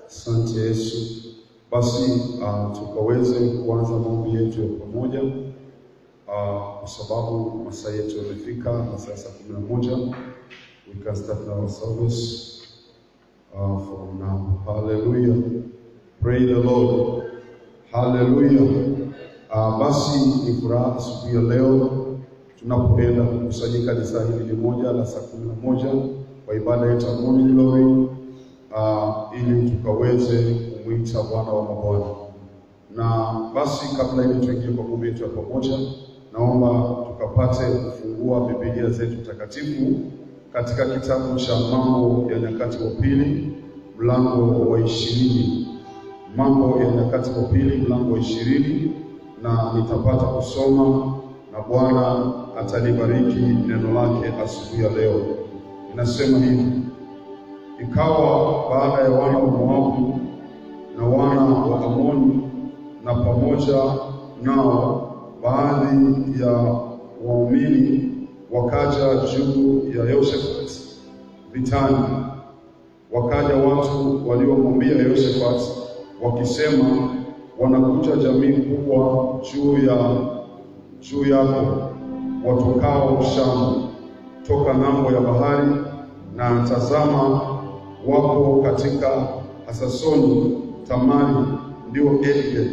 Asante Yesu. Basi uh, tukaweze kuanza maombi yetu ya pamoja uh, kwa sababu masaa yetu yamefika, masaa ya saa kumi na moja. We can start our service uh, from now. Hallelujah. Praise the Lord. Hallelujah. Uh, basi ni furaha asubuhi ya leo tunapoenda kukusanyika kanisa hili moja la saa kumi na moja kwa ibada yetu ya morning glory uh, ili tukaweze kumwita Bwana wa mabwana. Na basi kabla ili tuingie kwa maombi yetu ya pamoja, naomba tukapate kufungua Biblia zetu takatifu katika kitabu cha Mambo ya Nyakati wa Pili mlango wa ishirini. Mambo ya Nyakati wa Pili mlango wa ishirini, na nitapata kusoma na Bwana atalibariki neno lake asubuhi ya leo. Inasema hivi: Ikawa baada ya wana wa Moabu na wana wa Amoni na pamoja nao baadhi ya waumini wakaja juu ya Yehoshafati vitani. Wakaja watu waliomwambia Yehoshafati wakisema, wanakuja jamii kubwa juu ya juu yako watokao Shamu toka ng'ambo ya bahari, na tazama wako katika Hasasoni Tamari, ndio Engedi.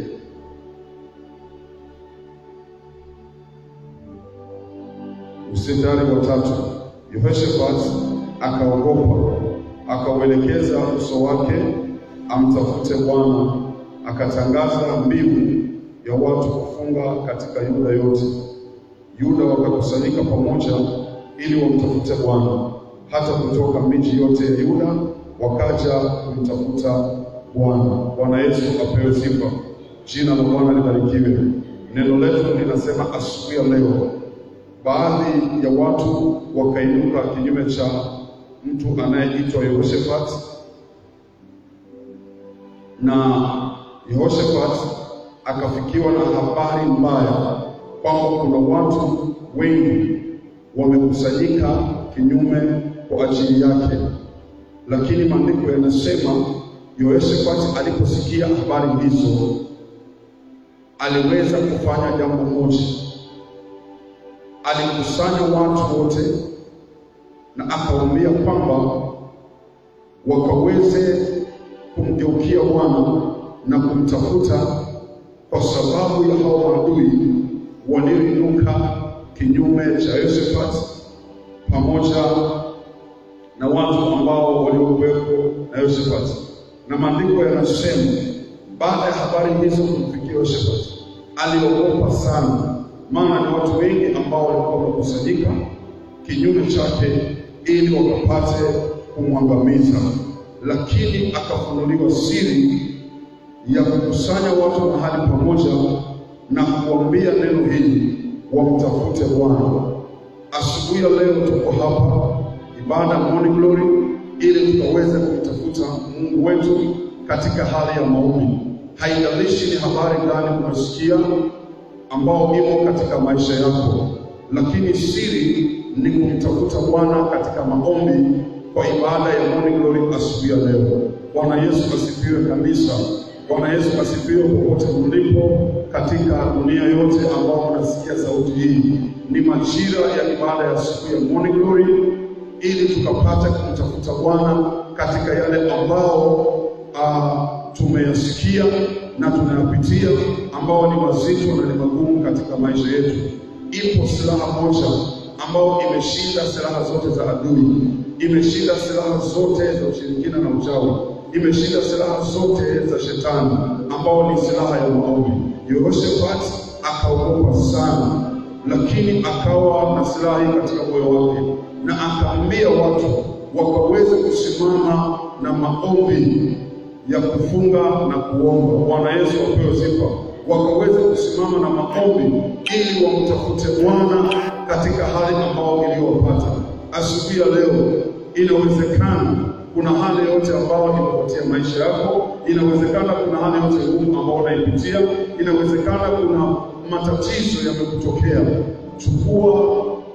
Mstari wa tatu, Yehoshafati akaogopa, akauelekeza uso wake amtafute Bwana, akatangaza mbiu ya watu kufunga katika Yuda yote. Yuda wakakusanyika pamoja ili wamtafute Bwana, hata kutoka miji yote ya Yuda wakaja kumtafuta Bwana. Bwana Yesu apewe sifa, jina la Bwana libarikiwe. Neno letu linasema asubuhi ya leo, baadhi ya watu wakainuka kinyume cha mtu anayeitwa Yehoshafati, na Yehoshafati akafikiwa na habari mbaya kwamba kuna watu wengi wamekusanyika kinyume kwa ajili yake. Lakini maandiko yanasema Yehoshafati aliposikia habari hizo, aliweza kufanya jambo moja. Alikusanya watu wote na akawaambia kwamba wakaweze kumgeukia Bwana na kumtafuta kwa sababu ya hao maadui walioinuka kinyume cha Yehoshafati pamoja na watu ambao waliokuwepo na Yehoshafati. Na maandiko yanasema baada ya habari hizo kumfikia Yehoshafati, aliogopa sana, maana ni watu wengi ambao walikuwa wamekusanyika kinyume chake ili wakapate kumwangamiza, lakini akafunuliwa siri ya kukusanya watu mahali pamoja na kuambia neno hili wamtafute Bwana. Asubuhi ya leo tuko hapa ibada morning glory, ili tukaweze kumtafuta Mungu wetu katika hali ya maombi. Haijalishi ni habari gani unasikia ambao imo katika maisha yako, lakini siri ni kumtafuta Bwana katika maombi kwa ibada ya morning glory asubuhi ya leo. Bwana Yesu asifiwe kanisa. Bwana Yesu asifiwe popote mlipo katika dunia yote ambao wanasikia sauti hii. Ni majira ya ibada ya siku ya morning glory, ili tukapata kumtafuta Bwana katika yale ambao uh, tumeyasikia na tunayapitia ambao ni mazito na ni magumu katika maisha yetu. Ipo silaha moja ambayo imeshinda silaha zote za adui, imeshinda silaha zote za ushirikina na uchawi imeshinda silaha zote za shetani ambao ni silaha ya maombi. Yehoshafati akaogopa sana, lakini akawa na silaha hii katika moyo wake, na akaambia watu wakaweze kusimama na maombi ya kufunga na kuomba. Bwana Yesu apewe sifa. Wakaweze kusimama na maombi ili wamtafute Bwana katika hali ambao iliyowapata. Asubuhi ya leo inawezekana kuna hali yote ambayo imepotea maisha yako, inawezekana kuna hali yote ngumu ambayo unaipitia, inawezekana kuna matatizo yamekutokea. Chukua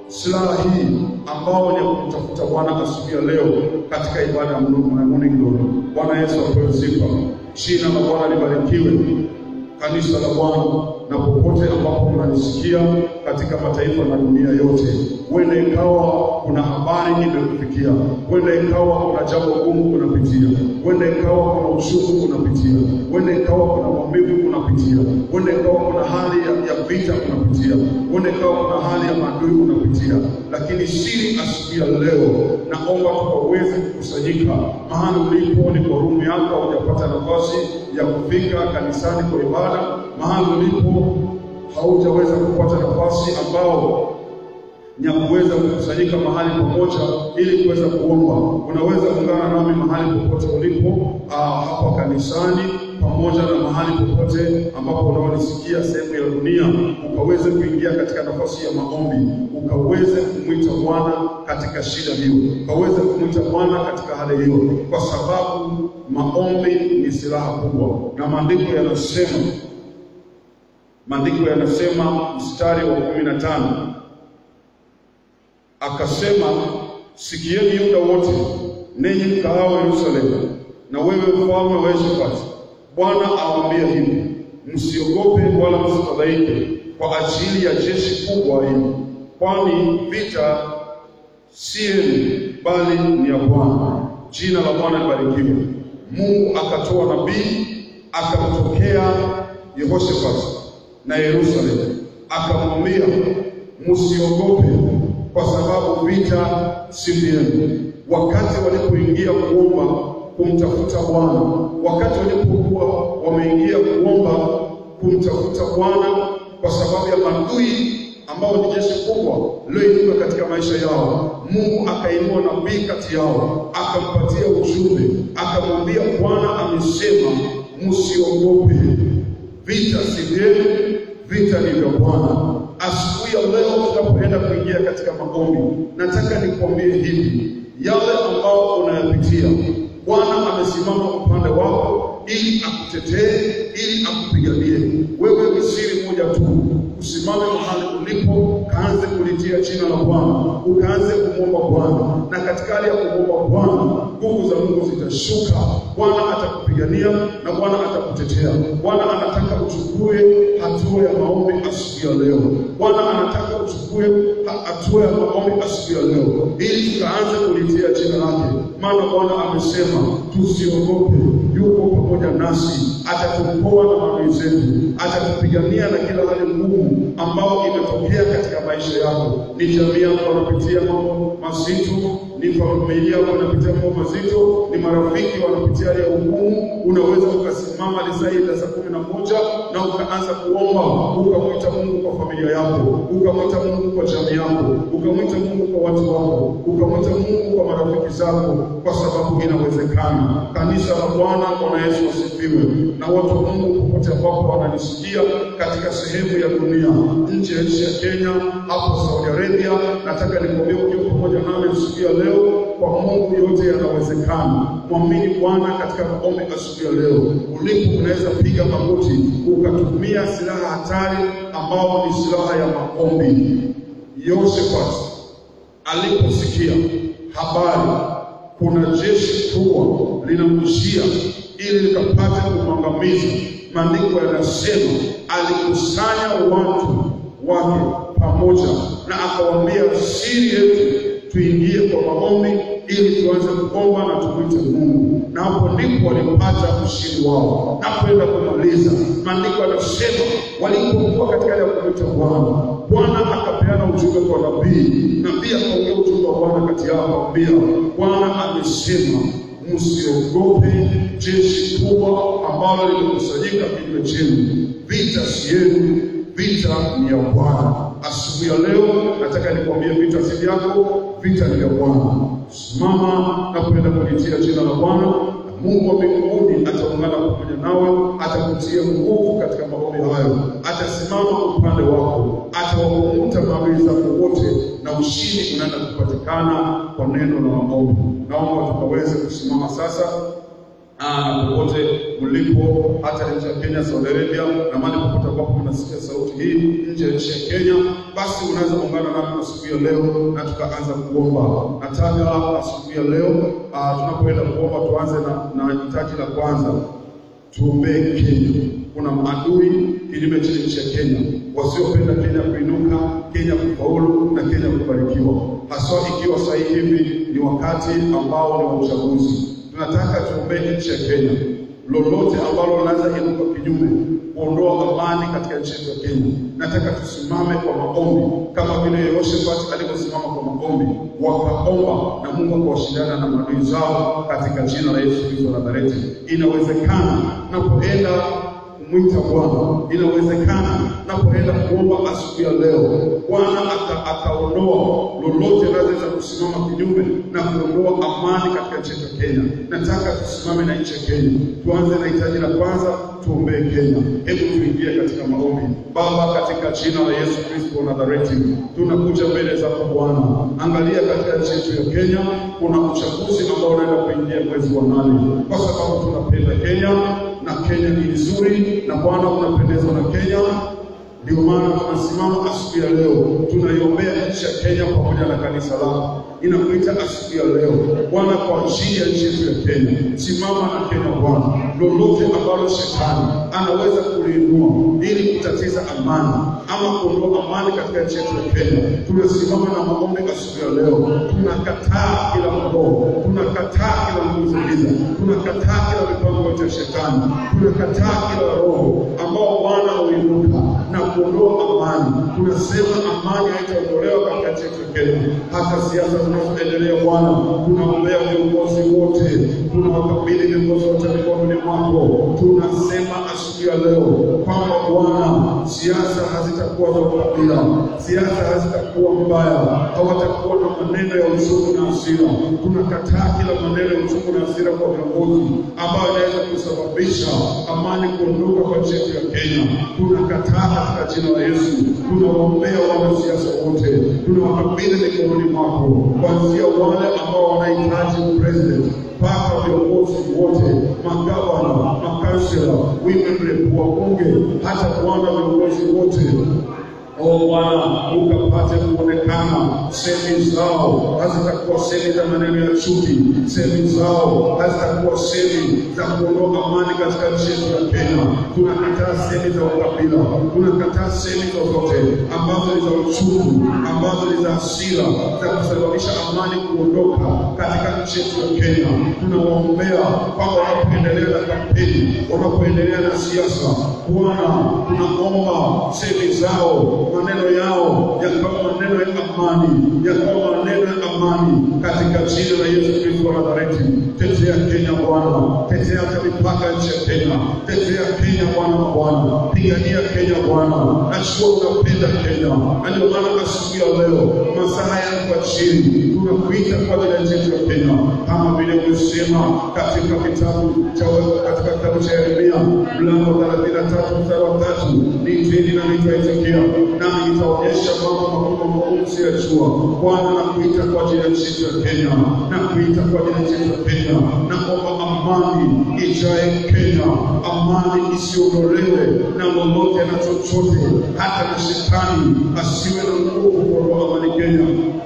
silaha hii ambao ni ya kumtafuta Bwana asubuhi ya leo katika ibada ya Morning Glory. Bwana Yesu apewe sifa, jina la Bwana libarikiwe kanisa la Bwana na popote ambapo unanisikia katika mataifa na dunia yote, huenda ikawa kuna habari imekufikia, huenda ikawa kuna jambo gumu unapitia, huenda ikawa kuna uchungu unapitia, huenda ikawa kuna maumivu unapitia, huenda ikawa kuna hali ya, ya vita unapitia, huenda ikawa kuna hali ya maadui unapitia, lakini siri asubuhi ya leo, naomba tukaweze kukusanyika mahali ulipo, ni kwa rumu yako, hujapata nafasi ya kufika kanisani kwa ibada, mahali ulipo haujaweza kupata nafasi ambao ni ya kuweza kukusanyika mahali pamoja ili kuweza kuomba, unaweza kuungana nami mahali popote ulipo, ah, hapa kanisani pamoja na mahali popote ambapo unaonisikia sehemu ya dunia, ukaweze kuingia katika nafasi ya maombi, ukaweze kumwita Bwana katika shida hiyo, ukaweze kumwita Bwana katika hali hiyo, kwa sababu maombi ni silaha kubwa, na maandiko yanasema maandiko yanasema mstari wa kumi na tano akasema, sikieni Yuda wote, ninyi mkaao Yerusalemu, na wewe mfalme wa Yehoshafati, Bwana awaambia hivi, msiogope wala msifadhaike kwa ajili ya jeshi kubwa hili, kwani vita si yenu, bali ni ya Bwana. Jina la Bwana libarikiwe. Mungu akatoa nabii akamtokea Yehoshafati na Yerusalemu, akamwambia msiogope, kwa sababu vita si vyenu. Wakati walipoingia kuomba kumtafuta Bwana, wakati walipokuwa wameingia kuomba kumtafuta Bwana kwa sababu ya maadui ambao ni jeshi kubwa lililoinuka katika maisha yao, Mungu akainua nabii kati yao, akampatia ujumbe, akamwambia Bwana amesema msiogope, vita si vyenu, vita ni vya Bwana. Asubuhi ya leo tunapoenda kuingia katika maombi, nataka nikwambie hivi, yale ambao unayapitia, Bwana amesimama upande wako ili akutetee, ili akupiganie. Wewe ni siri moja tu, usimame mahali ulipo, kaanze kulitia jina la Bwana, ukaanze kumwomba Bwana, na katika hali ya kumwomba Bwana, nguvu za Mungu zitashuka. Bwana atakupigania na Bwana atakutetea. Bwana anataka uchukue hatua ya maombi asubuhi ya leo. Bwana anataka uchukue ha- hatua ya maombi asubuhi ya leo, ili tukaanze kulitia jina lake, maana Bwana amesema tusiogope, yuko pamoja nasi, atatuokoa na maadui zetu, atatupigania na kila hali ngumu ambao imetokea katika maisha yako. Ni jamii yako wanapitia mambo mazito, ni familia yako wanapitia mambo mazito, ni marafiki wanapitia hali ya ugumu. Unaweza ukasimama lisaa hili la saa kumi na moja na ukaanza kuomba, ukamwita Mungu kwa familia yako, ukamwita Mungu kwa jamii yako, ukamwita Mungu kwa watu wako, ukamwita Mungu kwa marafiki zako, kwa sababu inawezekana. Kanisa la Bwana, Bwana Yesu asifiwe. Na watu wa Mungu popote ambapo wananisikia katika sehemu ya dunia, nje ya nchi ya Kenya, hapo Saudi Arabia, nataka nikwambie ukiwa pamoja nami siku ya leo, kwa Mungu yote yanawezekana. Mwamini Bwana katika maombi asubuhi ya leo. Ulipo unaweza piga magoti ukatumia silaha hatari ambao ni silaha ya maombi. Yoshafati aliposikia habari kuna jeshi kubwa linamjia ili likapate kumwangamiza, maandiko yanasema alikusanya watu wake pamoja na akawaambia, siri yetu tuingie kwa maombi ili tuanze kuomba na tumwite Mungu, na hapo ndipo walipata ushindi wao. Napoenda kumaliza, maandiko yanasema walipokuwa katika ile ya kumwita Bwana, Bwana akapeana ujumbe kwa nabii, nabii akaongea ujumbe wa Bwana kati yao, akamwambia Bwana amesema msiogope jeshi kubwa ambalo limekusanyika kinyume chenu, vita si yenu, vita ni ya Bwana. Asubuhi ya leo nataka nikwambie, vita si vyako, vita ni ya Bwana. Simama na kwenda kulitia jina la Bwana, na Mungu wa mbinguni ataungana pamoja nawe, atakutia nguvu katika maombi hayo, atasimama upande wako, atawakumbuta maadui zako wote, na ushindi unaenda kupatikana kwa neno la maombi. Naomba tukaweze kusimama sasa Ah, na popote mlipo, hata nje ya Kenya, Saudi Arabia na mahali popote ambapo mnasikia sauti hii nje ya nchi ya Kenya, basi unaweza kuungana nami asubuhi ya leo na tukaanza kuomba. Nataka asubuhi ya leo ah, tunapoenda kuomba tuanze na, na hitaji la kwanza tuombee Kenya. Kuna maadui kinyume cha nchi ya Kenya, wasiopenda Kenya kuinuka, Kenya kufaulu na Kenya kubarikiwa, haswa ikiwa sasa hivi ni wakati ambao ni wa uchaguzi. Tunataka tuombee nchi ya Kenya, lolote ambalo linaweza inuka kinyume kuondoa amani katika nchi yetu ya Kenya. Nataka tusimame kwa maombi kama vile Yehoshafati alivyosimama kwa maombi, wakaomba na Mungu akawashindana na maadui zao katika jina la Yesu Kristo wa Nazareti. Inawezekana napoenda kumwita Bwana, inawezekana napoenda kuomba asubuhi ya leo, Bwana aka- akaondoa lolote linaloweza kusimama kinyume na kuondoa amani katika nchi yetu ya Kenya. Nataka tusimame na nchi ya Kenya. Tuanze na hitaji la kwanza, tuombee Kenya. Hebu tuingie katika maombi. Baba, katika jina la Yesu Kristo wa Nazareti, tunakuja mbele zako Bwana. Angalia katika nchi yetu ya Kenya, kuna uchaguzi ambao unaenda kuingia mwezi wa nane, kwa sababu tunapenda Kenya na Kenya ni nzuri, na Bwana unapendezwa na Kenya. Ndio maana tunasimama asubuhi ya leo, tunaiombea nchi ya Kenya pamoja na kanisa lako. Inakuita asubuhi ya leo Bwana, kwa ajili ya nchi yetu ya Kenya. Simama na Kenya Bwana, lolote ambalo shetani anaweza kuliinua ili kutatiza amani ama kuondoa amani katika nchi yetu ya Kenya, tunasimama na maombi asubuhi ya leo. Tunakataa kila roho, tunakataa kila nguvu za giza, tunakataa kila mipango yote ya shetani, tunakataa kila roho ambao Bwana uinuka na kuondoa amani. Tunasema amani haitaondolewa katika nchi yetu ya Kenya. Hata siasa zinazoendelea Bwana, tunaombea viongozi wote, tunawakabidhi viongozi wote mikononi mwako. Tunasema asubuhi ya leo kwamba Bwana, siasa hazitakuwa za ukabila, siasa hazitakuwa mbaya, hawatakuwa na maneno ya uchungu na hasira. Tunakataa kila maneno ya uchungu na hasira kwa viongozi ambayo inaweza kusababisha amani kuondoka kwa nchi yetu ya Kenya. Tunakataa katika jina la Yesu. Tunawaombea wanasiasa wote, tunawakabidhi mikononi mwako, kuanzia wale ambao wanahitaji president mpaka viongozi wote, magavana, makansela, women rep, wabunge, hata Bwana viongozi wote O Bwana, ukapate kuonekana. Semi zao hazitakuwa semi za maneno ya chuki, semi zao hazitakuwa semi za kuondoa amani katika nchi yetu ya Kenya. Tunakataa semi za ukabila, tunakataa semi zozote ambazo ni za uchungu, ambazo ni za hasira, za kusababisha amani kuondoka katika nchi yetu ya Kenya. Tunawaombea kwamba wanapoendelea na kampeni, wanapoendelea na siasa, Bwana, tunaomba semi zao maneno yao yakawa maneno ya amani, yakawa maneno ya amani katika jina la Yesu Kristo wa Nazareti. Tetea Kenya Bwana, tetea hata mipaka ya nchi ya Kenya, tetea Kenya Bwana wa Bwana, pigania Kenya Bwana. Najua unapenda Kenya, na ndio maana asubuhi ya leo masaa yako chini, tunakuita kwa ajili ya nchi yetu ya Kenya, kama vile umesema katika kitabu cha katika kitabu cha Yeremia mlango wa 33 mstari wa tatu, nitini na nitaitikia nami nitaonyesha mambo makubwa makuu msiyojua. Bwana, nakuita kwa ajili ya nchi yetu ya Kenya, nakuita kwa ajili ya nchi yetu ya Kenya, naomba amani ijae Kenya, amani isiondolewe na lolote na chochote, hata na shetani asiwe na nguvu kuondoa amani Kenya,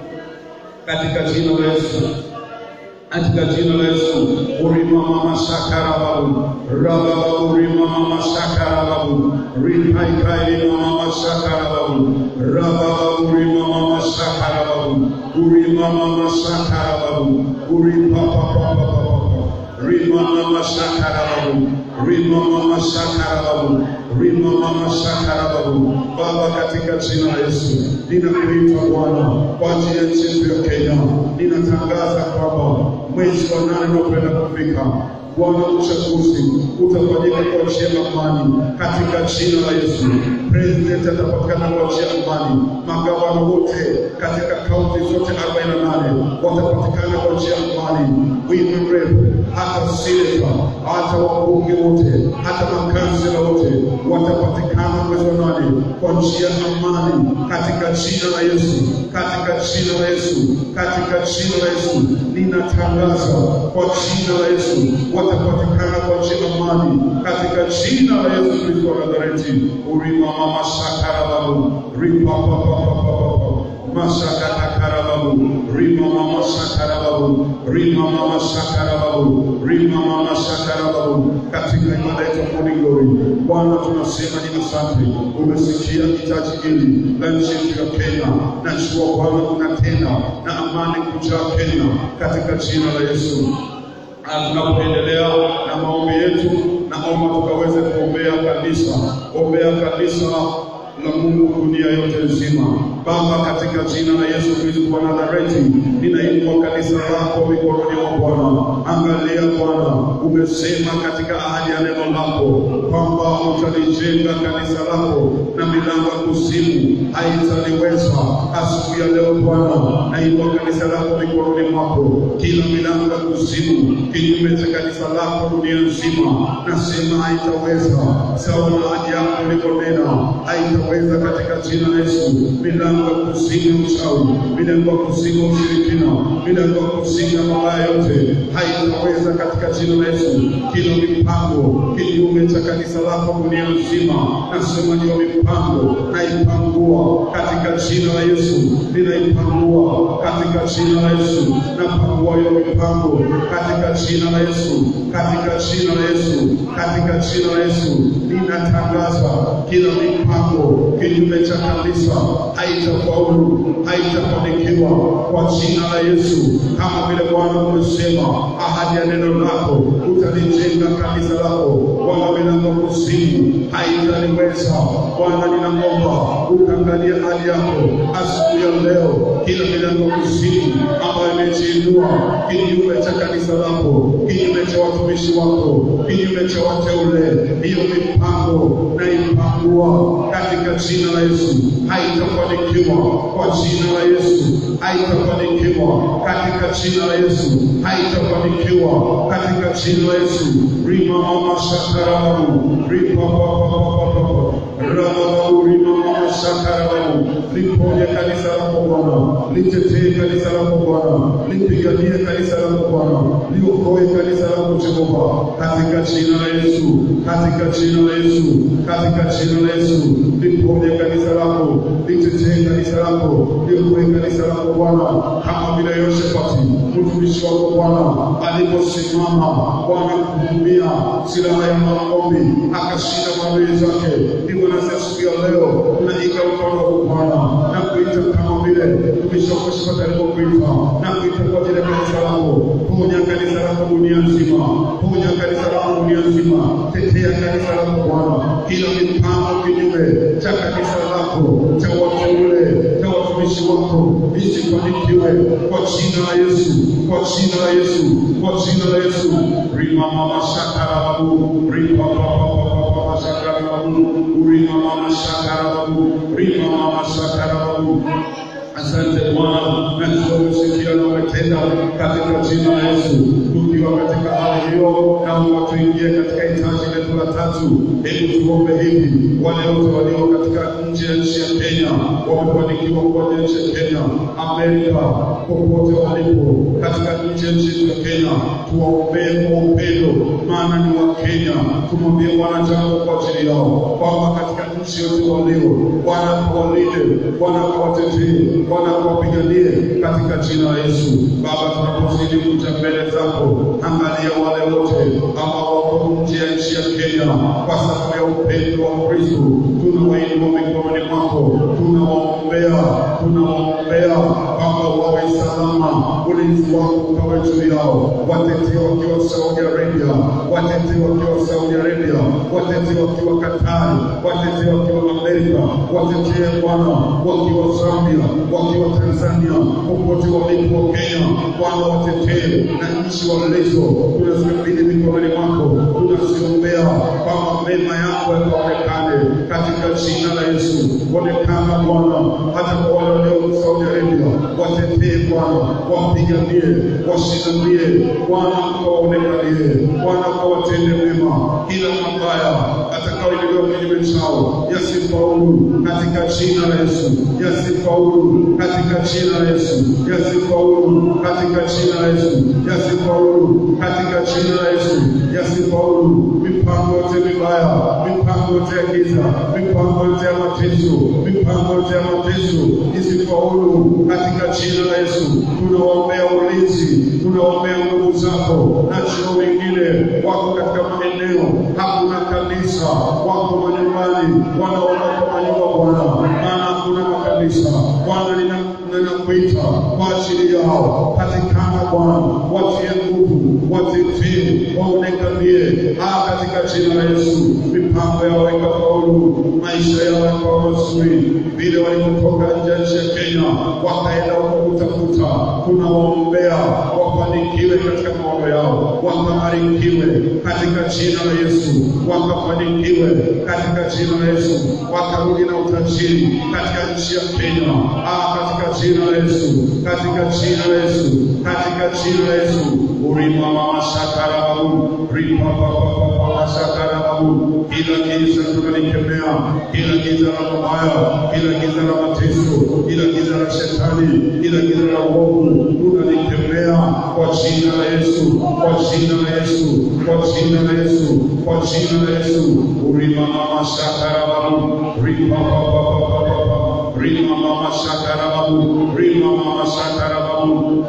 katika jina la Yesu katika jina la Yesu. urima mama shakara babu raba urima mama shakara babu ripai kai mama shakara babu raba urima mama shakara babu urima mama shakara babu uripa papa papa papa rima mama shakara babu rima mama shakara babu rima mama shakara babu Baba, katika jina la Yesu ninakuita Bwana kwa ajili ya nchi yetu ya Kenya, ninatangaza kwamba mwezi wa nane unakwenda kufika. Bwana, uchaguzi utafanyika kwa njia ya amani katika jina la Yesu. President atapatikana kwa njia ya amani, magavana wote katika kaunti zote 48 watapatikana kwa njia ya amani amani, wingu mrefu, hata seneta, hata wabunge wote, hata makansela wote watapatikana mwezi wa nane kwa njia ya amani, katika jina la Yesu, katika jina la Yesu, katika jina la Yesu. Ninatangaza kwa jina la Yesu watapatikana kwa njia ya amani, katika jina la Yesu Kristo wa Nazareti. Urima mama shakara babu ripa pa pa pa pa pa pa masakata karababu rima mama shakarababu rima mama shakarababu rima mama shakarababu katika ibada yetu Morning Glory Bwana tunasema ni asante umesikia hitaji hili la nchi yetu ya Kenya najua Bwana unatenda na amani kujaa Kenya katika jina la Yesu na tunapoendelea na maombi yetu naomba tukaweze kuombea kanisa ombea kanisa la Mungu dunia yote nzima. Baba, katika jina la Yesu Kristo wa Nazareti, ninainua kanisa lako mikononi mwa Bwana. Angalia Bwana, umesema katika ahadi ya neno lako kwamba utalijenga kanisa lako na milango ya kuzimu haitaliweza. Asubuhi ya leo Bwana, nainua kanisa lako mikononi mwako, kila milango ya kuzimu kinyume cha kanisa lako dunia nzima, nasema haitaweza, sawa na ahadi yako ulivyonena, haitaweza katika jina la Yesu. Milango ya kuzimu uchawi, milango ya kuzimu ushirikina, milango ya kuzimu mabaya yote haitaweza katika jina la Yesu. Kila mipango kinyume cha kanisa lako dunia nzima, nasema hiyo mipango naipangua katika jina la Yesu, ninaipangua katika jina la Yesu, napangua hiyo mipango katika jina la Yesu, katika jina la Yesu, katika jina la Yesu, ninatangaza kila mipango kinyume cha kanisa haitafaulu, haitafanikiwa kwa jina la Yesu, kama vile Bwana umesema, ahadi ya neno lako utalijenga kanisa lako, wala milango ya kuzimu haitaliweza. Bwana, ninaomba ukaangalia hali yako asubuhi ya leo, kila milango ya kuzimu ambayo imejiinua kinyume cha kanisa lako, kinyume cha watumishi wako, kinyume cha wateule, hiyo mipango naipangua katika jina la Yesu, haitafanikiwa kwa jina la Yesu, haitafanikiwa katika jina la Yesu, haitafanikiwa katika jina la Yesu. Rima mama shakarababu ripa pa pa pa pa pa pa rababu rima mama shakarababu liponye kanisa lako Bwana, litetee kanisa lako Bwana, lipiganie kanisa lako Bwana, liokoe kanisa lako Jehova, katika jina la Yesu, katika jina la Yesu, katika jina la Yesu, liponye kanisa lako, litetee kanisa lako, liokoe kanisa lako Bwana, kama vile Yoshafati mtumishi wako Bwana aliposimama Bwana kuhudumia silaha ya maombi akashinda maadui zake. Ndivyo nasi asubuhi ya leo tunaiga mkono wako Bwana na kuita kama vile mtumishi wako Yoshafati alivyokuita na kuita kwa ajili ya kanisa lako. Ponya kanisa lako dunia nzima, ponya kanisa lako dunia nzima, tetea kanisa lako Bwana, kila mipango kinyume cha kanisa lako cha wateule cha watumishi wako isifanikiwe kwa jina la Yesu, kwa jina la Yesu, kwa jina la Yesu. Rima mama shakarababu, rima papa papa papa shakarababu, rima mama shakarababu, rima mama shakarababu. Asante Bwana, na tunakusikia na umetenda katika jina la Yesu. Tukiwa katika hali hiyo, naomba tuingie katika hitaji letu la tatu. Hebu tuombe hivi, wale wote walio katika nje ya nchi ya Kenya wamefanikiwa kuwa nchi ya Kenya, Amerika, popote walipo katika nchi ya nchi ya Kenya, tuwaombee kwa upendo, maana ni wa Kenya. Tumwambie Bwana jambo kwa ajili yao, kwamba katika nchi yote walio, Bwana kawalinde, Bwana kawatetee, Bwana kawapiganie katika jina la Yesu. Baba, tunapozidi kuja mbele zako, angalia wale wote ambao wako nje ya nchi ya Kenya kwa sababu ya upendo wa Kristo, tunawainua mikononi mwako, tunawaombea, tunawaombea kwamba wawe salama, ulinzi wako ukawe juu yao, watetee wakiwa Saudi Arabia, watetee wakiwa Saudi Arabia, watetee wakiwa Katari, watetee wakiwa Amerika, watetee Bwana wakiwa Zambia, wakiwa Tanzania, popote walipo Kenya, Bwana watetee na nchi walizo, tunazikabidhi mikononi mwako, tunaziombea kwamba mema yako yakaonekane katika jina la Yesu. Onekana Bwana, hata kwa wale walio Saudi Arabia, watetee Bwana, wapiganie, washindanie Bwana, ukawaonekanie Bwana, ukawatende mema, kila mabaya atakaoinuliwa kinyume chao yasifaulu katika jina la Yesu, yasifaulu katika jina la Yesu, yasifaulu katika jina la Yesu, yasifaulu katika jina la Yesu, yasifaulu mipango yote mibaya, mipango yote ya giza, mipango yote ya mateso, mipango yote ya mateso isifaulu katika jina la Yesu. Tunawaombea ulinzi, tunawaombea nguvu zako, na chio wengine wako katika maeneo hakuna kanisa, wako manyumbani, wanaomba kwa manyumba Bwana, maana hakuna makanisa. Bwana, nina ninakuita kwa ajili yao, patikana Bwana, watie nguvu, watetee, waonekanie ah, katika jina la Yesu. Mipango yao ikafaulu, maisha yao yakawa mazuri, vile walivyotoka nje ya nchi ya Kenya wakaenda huko kutafuta, tunawaombea wafanikiwe katika maono yao, wakabarikiwe katika jina la Yesu, wakafanikiwe katika jina la Yesu, wakarudi na utajiri katika nchi ya Kenya ah, katika jina la Yesu, katika jina la Yesu, katika jina la Yesu. Urima mama shakarababu, ripa papa papa shakarababu. Kila giza tunalikemea, kila giza la mabaya, kila giza la mateso, kila giza la shetani, kila giza la uovu tunalikemea kwa jina la Yesu, kwa jina la Yesu, kwa jina la Yesu, kwa jina la Yesu. Urima mama shakarababu, ripa papa papa papa. Rima mama shakarababu, rima mama shakarababu,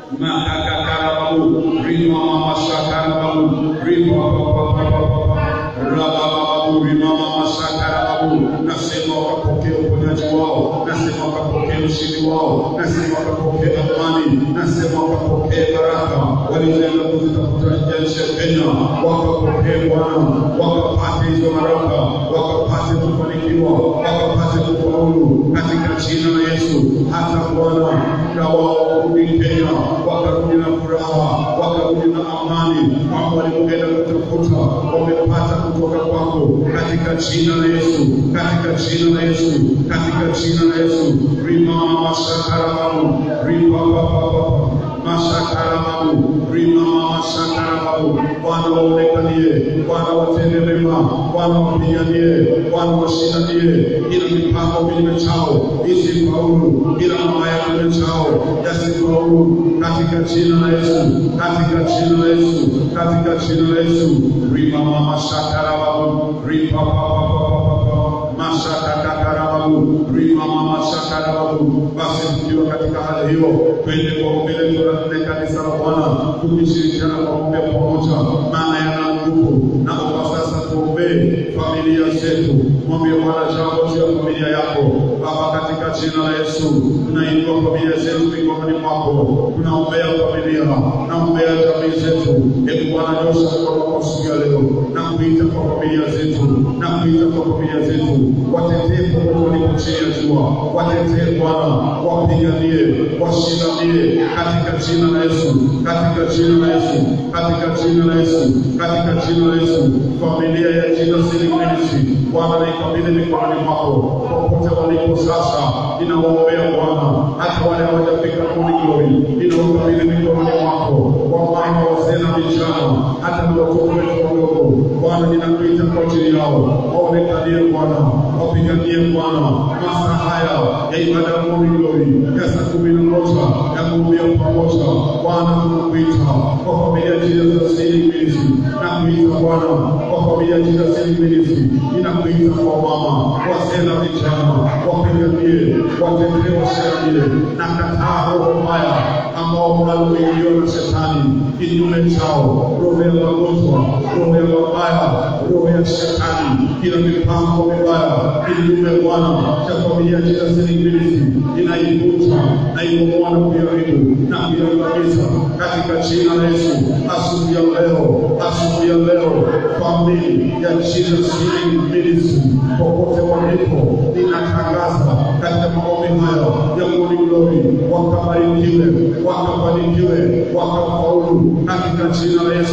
mahakakarababu, rima mama shakarababu, rima papa papa rabababu, rima mama shakarababu. Nasema wakapokea uponyaji wao, nasema wakapokea ushindi wao, nasema wakapokea amani, nasema wakapokea baraka walizoenda kuzitafuta nje ya nchi ya Kenya, wakapokea Bwana, wakapate hizo baraka, wakapate kufanikiwa, wakapate kufaulu katika jina la Yesu. Hata Bwana na wao warudi Kenya, wakarudi na furaha, wakarudi na amani, kwamba walipoenda kutafuta wamepata kutoka kwako, katika jina la Yesu, katika jina la Yesu, katika jina la Yesu. Rima masakarababu, rima papapapa masakarababu, rima masakarababu. Bwana waonekanie, Bwana watende mema, Bwana wapiganie, Bwana washindanie, ila mipango kinyume chao isifaulu, ila mabaya kinyume chao yasifaulu, katika jina la Yesu, katika jina la Yesu, katika jina la Yesu. Rima mama shakarababu, ripa papapapapa masakakakarababu, rima mama shakarababu. Basi tukiwa katika hali hiyo, twende kwa ombi letu la nne kanisa la Bwana, tukishirikiana kwa kuombea pamoja, maana yana nguvu. Naomba sasa tuombee familia zetu, mwambie Bwana jambo juu ya familia yako Baba, katika jina la Yesu tunainua familia zetu mikononi mwako, tunaombea familia, naombea jamii zetu. Hebu Bwana nyosha mkono wako siku ya leo na kuita kwa familia zetu, na kuita kwa familia zetu, watetee popote walipo chini ya jua, watetee Bwana, wapiganie, washindanie katika jina la Yesu, katika jina la Yesu, katika jina la Yesu, katika jina la Yesu. Familia ya Jesus Healing Ministry, Bwana naikabidhi mikononi mwako, popote walipo sasa, ninawaombea Bwana, hata wale hawajafika Morning Glory, ninaukabidhi mikononi mwako, wamama, wazee na vijana, hata na watoto wetu wadogo, Bwana ninakuita kwa ajili yao, waonekanie Bwana, wapiganie Bwana, masaa haya ya ibada ya Morning Glory ya saa kumi na moja ya kuumbia pamoja, Bwana tunakuita kwa familia ya Jesus Healing Ministry, nakuita Bwana kwa familia ya Jesus Healing Ministry, ninakuita kwa mama, wazee na vijana, wapiganie, watetee, washindanie na kataa roho mbaya ambao wanaoingiwa na shetani kinyume chao, roho ya magonjwa, roho ya mabaya, roho ya shetani, kila mipango mibaya kinyume Bwana cha familia ya Jesus Healing Ministry inaivunja na ibomoa na kuiharibu na kuiangamiza katika jina la Yesu. Asubuhi ya leo, asubuhi ya leo, familia ya Jesus Healing Ministry popote walipo, ninatangaza katika maombi haya ya Morning Glory, wakabarikiwe, wakafanikiwe, wakafaulu katika jina la Yesu,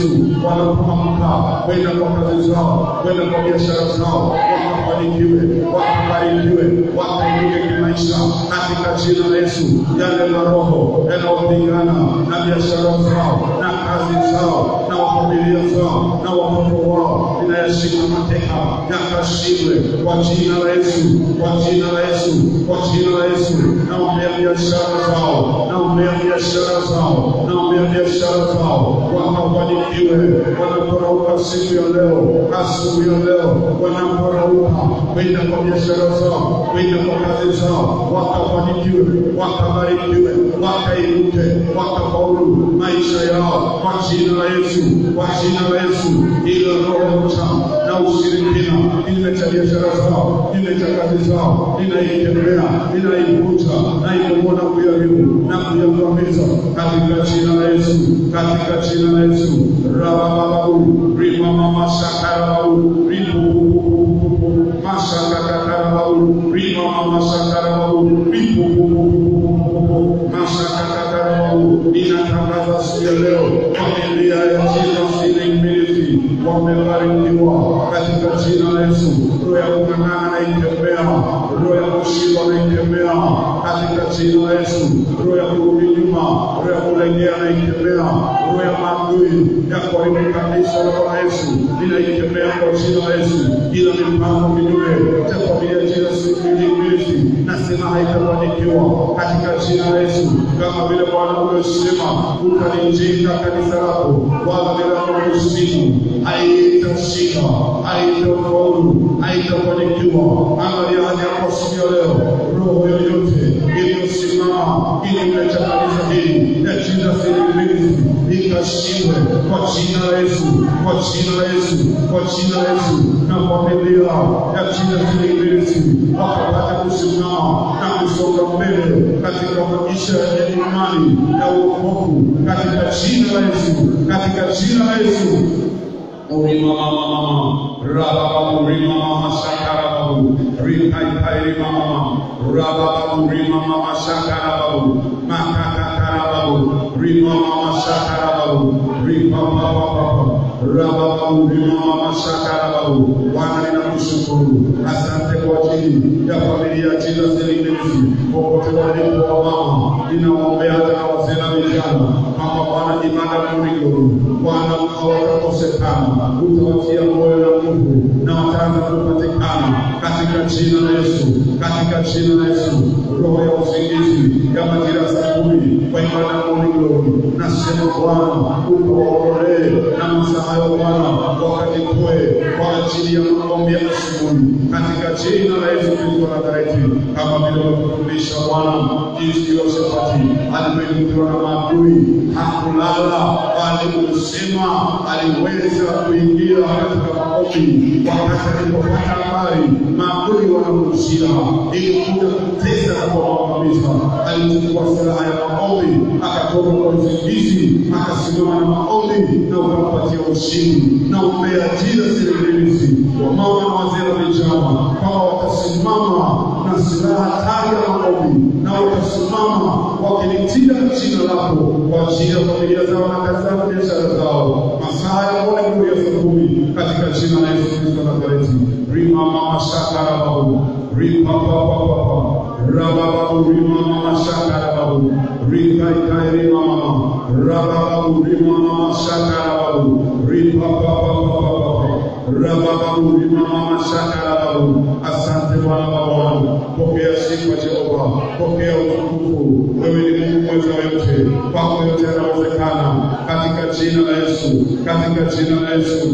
wanapoamka kwenda kwa kazi zao, kwenda kwa biashara zao, wakafanikiwe, wakabarikiwe, wakainuke kimaisha katika jina la Yesu. Yale maroho yanayopigana na biashara zao na kazi zao na familia zao na watoto wao, ninayashika mateka yakashindwe kwa jina la Yesu, kwa jina la Yesu, kwa jina la Yesu. Naombea biashara zao, naombea biashara zao, naombea biashara zao, wakafanikiwe wanaporauka siku ya leo, asubuhi ya leo, wanaporauka kwenda kwa biashara zao, kwenda kwa kazi zao, wakafanikiwe, wakabarikiwe, wakainuke, wakafaulu maisha yao kwa jina la Yesu, kwa jina la Yesu. Ila roho cha na ushirikina kinyume cha biashara zao, kinyume cha kazi zao, ninaikemea, ninaivunja, naibomoa na kuiharibu na kuiangamiza katika jina la Yesu, katika jina la Yesu. Rabababu rima mama shakarababu ripupupupupu mashakakakarababu rima mama shakarababu ripupupupupu mashakakakarababu. Ninatangaza siku ya leo familia ya Jesus Healing Ministry wamebarikiwa katika jina la Yesu. Roho ya kung'ang'ana naikemea, roho ya kushindwa naikemea katika jina la Yesu. Roho ya kurudi nyuma, roho ya kulegea naikemea, roho ya maadui ya kuharibu kanisa la Bwana Yesu ninaikemea kwa jina la Yesu. Ila mipango kinyume cha familia ya Jesus Healing Ministry nasema haitafanikiwa katika jina la Yesu, kama vile Bwana umesema utalijenga kanisa lako, wala bila kusimu haitashinda, haitafaulu, haitafanikiwa. Angalia hali yako siku ya leo, roho yoyote iliyosimama kinyume cha kanisa hili ya Jesus Healing Ministry ikashindwe kwa jina la Yesu, kwa jina la Yesu, kwa jina la Yesu, na familia ya Jesus Healing Ministry wakapata kusimama na kusonga mbele katika maisha ya imani ya wokovu katika jina la Yesu, katika jina la Yesu. Urima mama mama, rabababu rima mama shakarababu, rikaikai rima mama, rabababu rima mama shakarababu, makakakarababu, rima mama shakarababu, ripapapapapa, rabababu rima mama shakarababu. Bwana ninakushukuru, asante kwa ajili ya familia ya Jesus Healing Ministry popote walipo wamama, ninawaombea hata na wazee na vijana kwamba Bwana imani murigo Bwana hawatakosekana, utawatia moyo na nguvu na wataanza kupatikana katika jina la Yesu, katika jina la Yesu. Roho ya usingizi ya majira saa kumi kwa ibada ya morning glory, nasema Bwana ukawaondolee na masaa hayo Bwana, wakajitoe kwa ajili ya maombi ya asubuhi katika jina la Yesu Kristo wa Nazareti, kama vile umetufundisha Bwana jinsi Yoshafati alivyoinuliwa na maadui hakulala, bali ulisema aliweza kuingia katika maombi wakati alipopata habari maadui wanamrushia ili kuja kutesa na kuwaangamiza. Alichukua silaha ya maombi, akatoka kwa usingizi, akasimama na maombi na ukampatia ushindi. Na umbea jina silibilisi wamama na wazee na vijana kwamba watasimama na silaha hatari ya maombi na watasimama wakilitia jina lako kwa ajili ya familia zao na kazi zao na biashara zao. Masaa ya Bwana nguvu ya saa kumi katika jina la Yesu Kristo wa Nazareti. Rima mama shaka rababu ripa papa papa rababu rima mama shaka rababu rika ikai rima mama rababu rima mama shaka rababu ripa papa papa papa rababu rima mama shaka rababu. Asante Bwana wa Bwana, pokea sifa Jehova, pokea utukufu. Wewe ni Mungu mweza wa yote, kwako yote yanawezekana, katika jina la Yesu, katika jina la Yesu.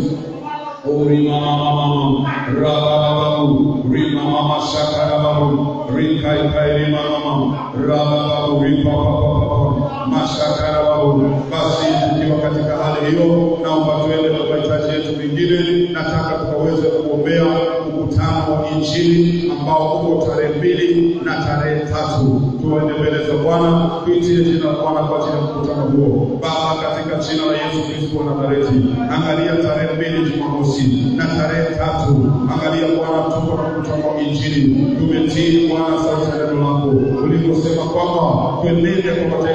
Rima mama mama rabababu rima mama shakarababu rika ikai rima mama rabababu ripa papa papa mashakarababu. Basi tukiwa katika hali hiyo, naomba tuende na mahitaji yetu mengine. Nataka tukaweze kuombea mkutano wa Injili ambao uko tarehe mbili na tarehe tatu. Tuende mbele za Bwana, tuitie jina la Bwana kwa ajili ya mkutano huo. Baba, katika jina la Yesu Kristo wa Nazareti, angalia tarehe mbili Jumamosi na tarehe tatu, angalia Bwana, tuko na mkutano wa Injili. Tumetii Bwana sauti ya neno lako uliposema kwamba tuenende kwa mataifa na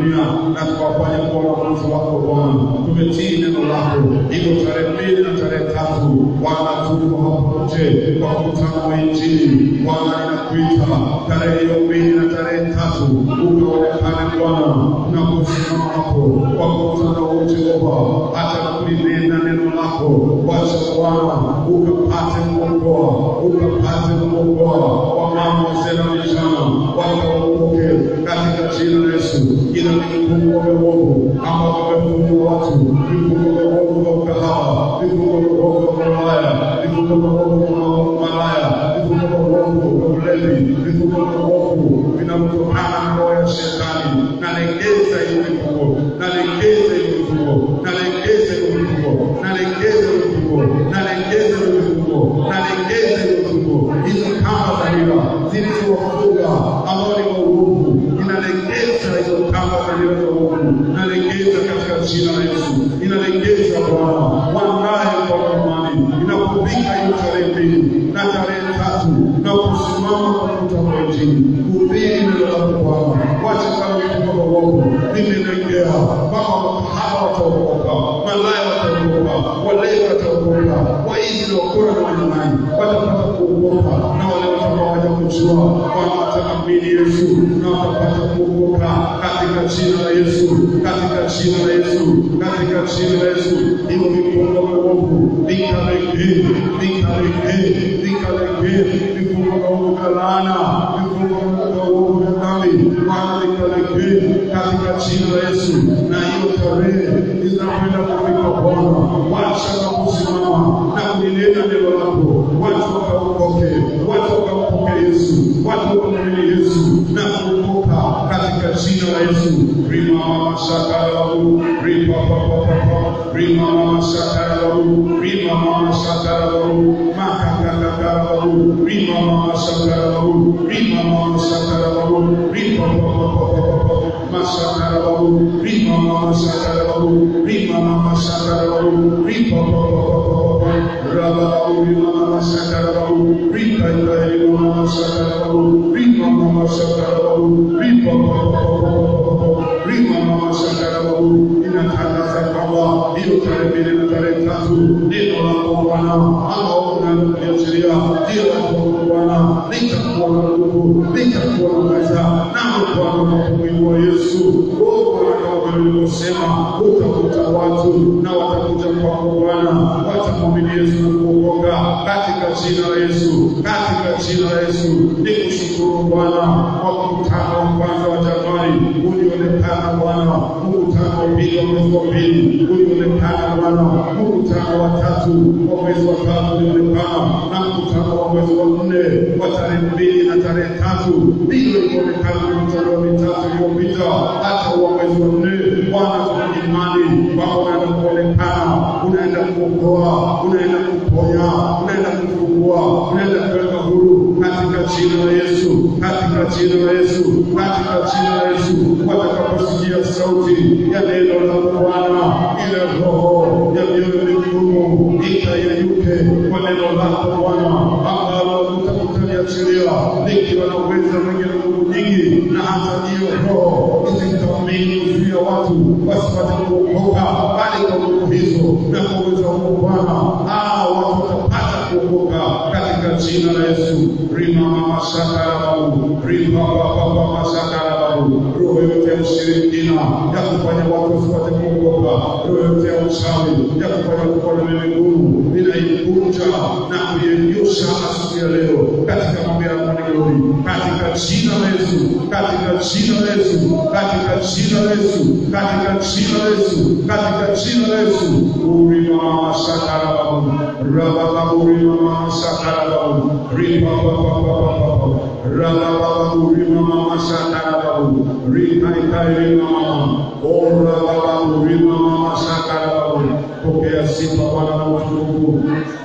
dunia na tukawafanya kuwa wanafunzi wako Bwana. Tumetii neno lako, hivyo tarehe mbili na tarehe tatu Bwana, tuko hapo nje kwa mkutano wa Injili. Bwana, ninakuita tarehe hiyo mbili na tarehe tatu ukaonekane Bwana na kusimama hapo kwa mkutano wa Jehova, hata kulinena neno lako, wacha Bwana ukapate kuokoa, ukapate kuokoa wamama, wazee na vijana, wakaokoke katika jina la Yesu. Ila vifungo vya uovu ambavyo vimefungwa watu, vifungo vya uovu vya ukahawa, vifungo vya uovu vya malaya, vifungo vya uovu vya malaya, vifungo vya uovu vya ulevi, vifungo vya uovu vinavyotokana na roho ya shetani, nalegeza hiyo vifungo, nalegeza hiyo vifungo, nalegeza hiyo vifungo, nalegeza hiyo vifungo, nalegeza hiyo vifungo, nalegeza hiyo vifungo, hizo kamba za hila zilizowafunga ambao ni wa uovu, inalegeza hizo kamba za hila za uovu, nalegeza katika jina la Yesu, inalegeza Bwana, wandaye kwa amani, inapofika hiyo tarehe mbili na tarehe tatu na kusimama kwa mkutano wa Injili, kuhubiri neno lako Bwana, wacha kama vifungo vya uovu vimelegea, mpaka makahaba wataokoka, malaya wataokoka, walevi wataokoka, waizi na wakora na wanyang'anyi watapata kuokoka, na wale watakuwa hawajakujua Bwana wataamini Yesu na watapata kuokoka katika jina la Yesu, katika jina la Yesu, katika jina la Yesu. Hivyo vifungo vya uovu vikalegee, vikalegee, vikalegee, vifungo vya uovu vya laana, vifungo vya uovu vya dhambi, Bwana vikalegee katika jina la Yesu. Na hiyo tarehe zinakwenda kufika Bwana, wacha na kusimama na kulinena neno lako, watu wakaokoke, watu wakaokoke Yesu, watu wakamwamini Yesu na kuokoka katika jina la Yesu. Rima mama shakarabu, rima papa papa, rima mama shakarabu, rima mama shakarabu, makakakakarabu, rima mama shakarabu, rima mama shakarabu, rima papa papa, masakarabu, rima mama shakarabu, rima mama shakarabu, rima papa papa, rababu, rima mama shakarabu, rima rima mama shakarabu, rima mama shakarabu, rima papa papa, rima mama shakarabu, inatangaza kwamba hiyo tarehe mbili na tarehe tatu neno lako Bwana ambao unaliachilia ndio lako Bwana litakuwa na nguvu, litakuwa na uweza, nao Bwana kwa kumwinua Yesu oh Bwana, kama vile ulivyosema utakuta watu na watakuja kwako Bwana, watamwamini Yesu na kuokoka katika jina la Yesu, katika jina la Yesu. Nikushukuru Bwana kwa mkutano wa kwanza wa Januari ulionekana Bwana, mkutano wa pili wa mwezi wa pili ulionekana Bwana, mkutano wa tatu wa mwezi wa tatu ulionekana na mkutano wa mwezi wa nne wa tarehe mbili na tarehe tatu ndivyo ilionekana mikutano mitatu iliyopita, hata wa mwezi wa nne. Bwana, tuna imani kwamba unaenda kuonekana, unaenda kuokoa, unaenda kuponya, unaenda kufungua, unaenda kuweka huru katika jina la Yesu, katika jina la Yesu, katika jina la Yesu. Watakaposikia sauti ya neno la Bwana, ile roho ya mioyo migumu ikayeyuke kwa neno lako Bwana, ambalo utaliachilia likiwa na uwezo mwingi na nguvu nyingi, na hata hiyo roho isitamini kuzuia watu wasipate kuokoka, bali kwa nguvu hizo na kwa uwezo huo Bwana, hao watu watapata kuokoka katika jina la Yesu. rima mama shakarababu rima baba masakarababu, roho yote ya ushirikina ya kufanya watu wasipate kuokoka, roho yote ya uchawi ya kufanya kuona mimi ngumu, ninaikunja na kuinyosha asubuhi ya leo katika mambo ya Mungu, katika jina la Yesu, katika jina la Yesu, katika jina la Yesu, katika jina la Yesu, katika jina la Yesu. Urima mama shakarababu rabababu rima mama shakarababu ripa papa papa rabababu rima mama shakarababu rika ikai rima mama o rabababu rima mama shakarababu. Pokea sifa Bwana na utukufu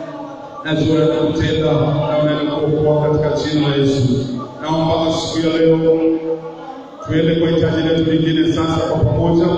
najua na kutenda na unaenda kuokoa katika jina la Yesu. Naomba siku ya leo tuende kwa hitaji letu lingine sasa kwa pamoja,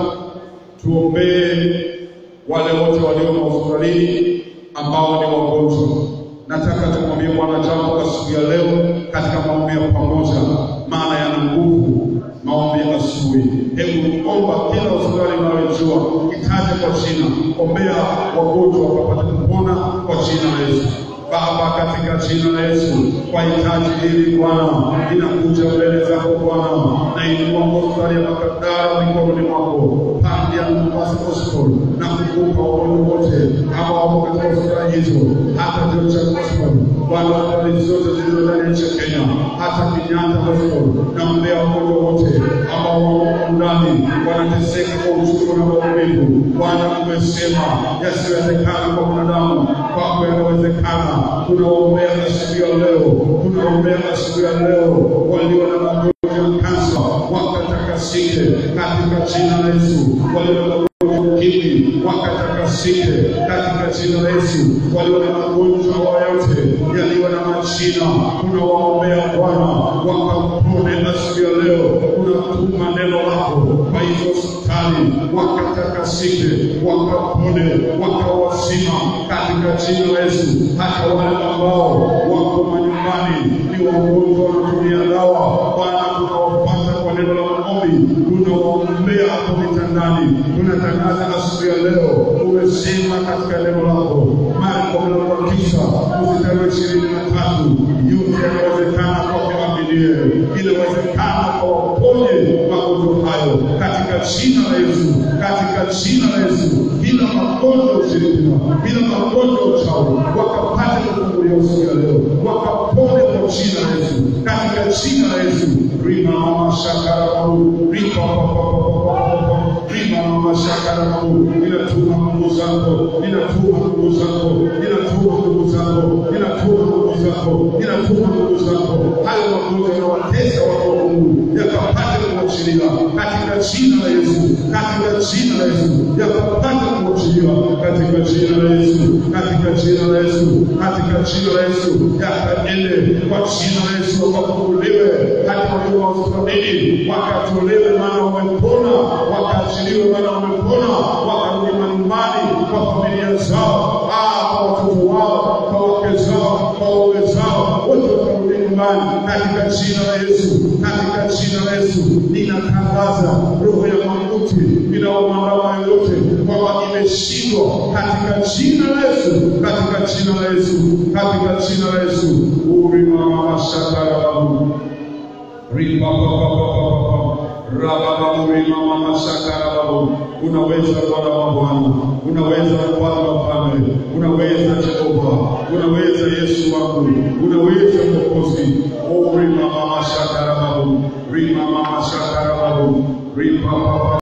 tuombee wale wote walio mahospitalini ambao ni wagonjwa. Nataka tumwambie Bwana jambo kwa siku ya leo katika maombi ya pamoja, maana yana nguvu maombi ya asubuhi. Hebu omba kila hospitali unayojua, itaje kwa jina, ombea wagonjwa wakapata kupona kwa jina la Yesu. Baba, katika jina la Yesu, kwa hitaji hili Bwana, inakuja mbele zako Bwana, na inua hospitali ya Makadara mikononi mwako, Pandia Mombasa Hospital, na kukupa wagonjwa wote ambao wako katika hospitali hizo, hata Georgia Hospital, Bwana, hospitali zote zilizo ndani ya nchi ya Kenya, hata Kenyatta Hospital, na mbea wagonjwa wote ambao wako ndani wanateseka kwa uchungu na maumivu. Bwana, umesema yasiwezekana kwa mwanadamu, kwako yanawezekana. Tunaombea asubuhi ya leo, tunaombea asubuhi ya leo walio na magonjwa ya kansa wakatakasike katika jina la Yesu, walio na magonjwa ya ukimwi wakatakasike katika jina la Yesu, walio na magonjwa yote yaliyo na majina, tunawaombea Bwana wakapone asubuhi ya leo. Tunatuma neno lako kwa hizo hospitali wakatakasike, wakapone, wakawasima katika jina la Yesu. Hata wale ambao wako manyumbani ni wagonjwa wanatumia dawa, Bwana tunawapata kwa neno la maombi, tunawaombea hapo vitandani. Tunatangaza asubuhi ya leo, umesema katika neno lako Marko mlango wa tisa mstari wa ishirini na tatu yote yanawezekana kwake aminie, inawezekana kwa waponye magonjwa hayo katika jina la Yesu, katika jina la Yesu, bila magonjwa ya ushirikina, bila magonjwa ya uchawi, wakapate kufunguliwa siku ya leo, wakapone kwa jina la Yesu, katika jina la Yesu. rima mama shakara maru rima rima mama shakara maru, ninatuma nguvu zako, ninatuma nguvu zako, ninatuma nguvu zako, ninatuma nguvu zako, ninatuma nguvu zako, hayo magonjwa yanawatesa watu wa Mungu yakapate kuachiliwa katika jina la Yesu, katika jina la Yesu, yakapate kuachiliwa katika jina la Yesu, katika jina la Yesu, katika jina la Yesu, yakaende kwa jina la Yesu, wakafunguliwe hata wakiwa hospitalini, wakatolewe maana wamepona, wakaachiliwe maana wamepona, wakarudi manyumbani kwa familia zao, ah, kwa watoto wao, kwa wake zao, kwa waume zao, wote wakarudi nyumbani katika jina la Yesu, katika jina la Yesu ninatangaza roho ya mauti inaomwandama yoyote kwamba imeshindwa katika jina la Yesu, katika jina la Yesu, katika jina la Yesu. urimamamashakarababu rabababurimamasakarababu unaweza Bwana wa Bwana, unaweza Bwana wa Bwana, unaweza Jehova, unaweza Yesu wangu, unaweza Mwokozi. Oh, rimamamashakarababu rimamamashakarababu ripapapa